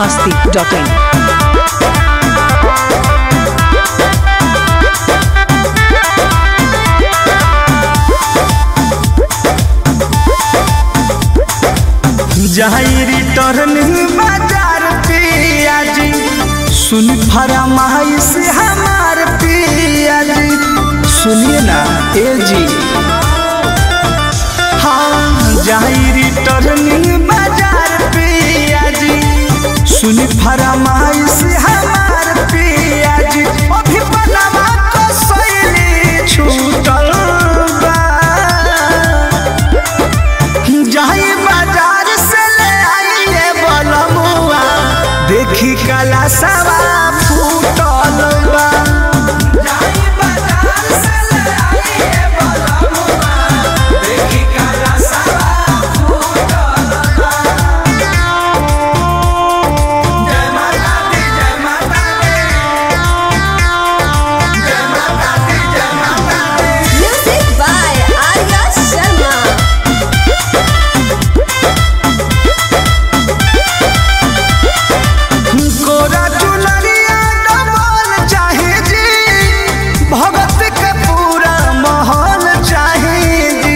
masti.in. जहाँ return बाजार पियाजी सुन फरमाई से हमार पियाजी सुनिए ना ए जी हाँ जहाँ रिटर्न बाजार पियाजी सुन फरमाई से हमार पियाजी अभी बनवा को सैली छूटल बा जाई बाजार से ले आइए बलमुआ देखी कला सवा फूटल बा जाई बाजार से ले आइए बलमुआ देखी कला सवा फूटल बा जय माता दी जय माता दी जय माता दी जय माता दी Music by Arya Sharma. कोरा चुनरिया डबल चाहे जी भगत के पूरा माहौल चाहे जी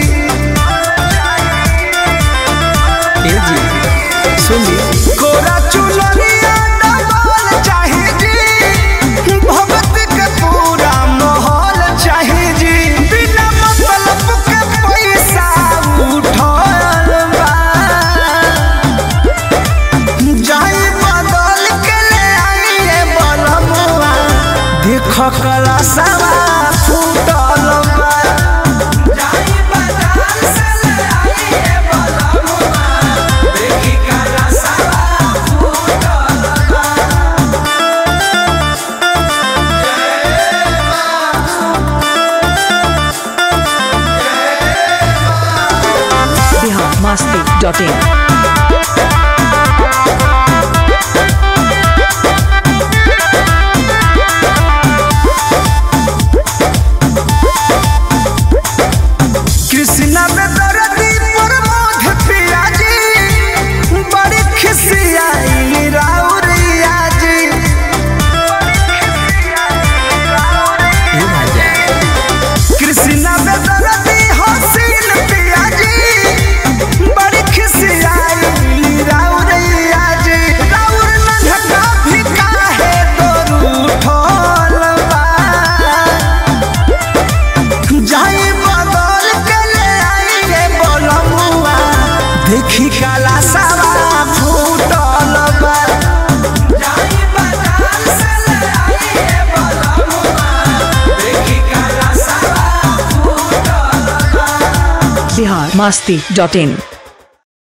ए जी सुनिए कोरा चुनरिया डबल चाहे जी भगत के पूरा माहौल चाहे जी बिना मतलब के पैसा उठल बा जाई बदल के ले आइए बलमुआ देख कला सवा फूटल बा जाई बाजार से ले आइए बलमुआ देखी कला सवा फूटल बा Bihar masti.in. कृष्णा में दर्दी पर मोध पियाजी बड़ी खिसियाई राउरिया जी कृष्णा में दर्दी हसीन पियाजी बड़ी खिसियाई राउरिया जी राउर नन्हका भी काहे तोरू ठोल बा जाई बदल के ले आइए बलमुआ देखी काला सावा फूटल बा जाई बाजार से ले आइए बलमुआ देखी काला सावा फूटल बा Bihar masti.in.